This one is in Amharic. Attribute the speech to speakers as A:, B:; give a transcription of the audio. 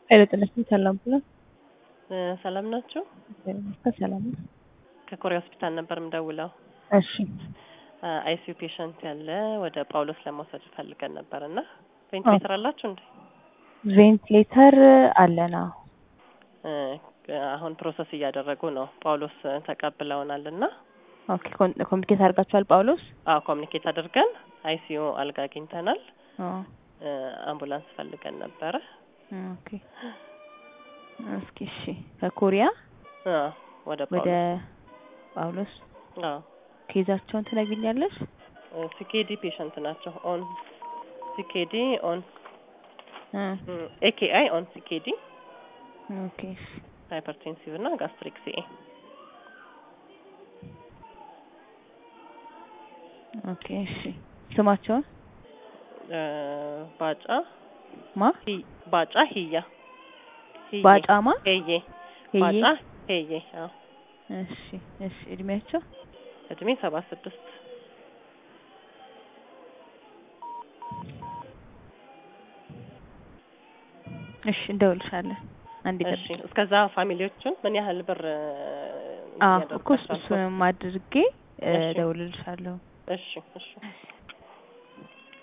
A: ኃይለ ጤናችን ሰላም ብለን
B: ሰላም ናችሁ?
A: ሰላም ነው።
B: ከኮሪያ ሆስፒታል ነበር የምደውለው።
A: እሺ
B: አይሲዩ ፔሸንት ያለ ወደ ጳውሎስ ለመውሰድ ፈልገን ነበር እና ቬንቲሌተር አላችሁ እንዴ?
A: ቬንቲሌተር አለና
B: እ አሁን ፕሮሰስ እያደረጉ ነው። ጳውሎስ ተቀብለውናል እና
A: ኦኬ ኮሚኒኬት አድርጋችኋል ጳውሎስ?
B: አዎ ኮሚኒኬት አድርገን አይሲዩ አልጋ አግኝተናል።
A: አዎ
B: እ አምቡላንስ ፈልገን ነበረ።
A: ኦኬ እስኪ እሺ ከኮሪያ
B: አ ወደ
A: ወደ
B: ጳውሎስ
A: ጳውሎስ
B: አዎ
A: ኬዛቸውን ትነግሪኛለሽ?
B: ሲኬዲ ፔሸንት ናቸው። ኦን ሲኬዲ ኦን
A: እ
B: ኤኬአይ ኦን ሲኬዲ
A: ኦኬ እሺ
B: ሃይፐርቴንሲቭ እና ጋስትሪክ ሲኤ
A: ኦኬ እሺ ስማቸውን
B: እ ባጫ
A: ማ
B: ሂ ባጫ ሂያ ሂዬ
A: ባጫማ
B: ሄዬ
A: ሄዬ
B: ባጫ ሄዬ አዎ
A: እሺ እሺ እድሜያቸው
B: እድሜ ሰባ ስድስት
A: እሺ እንደውልሻለን። አንዴ
B: እሺ
A: ጠብቂ።
B: እስከዛ ፋሚሊዎቹን ምን ያህል ብር እ
A: አዎ እኮ
B: እያደረጋችሁ
A: እሱንም አድርጌ እ
B: እሺ።
A: እደውልልሻለሁ።
B: እሺ እሺ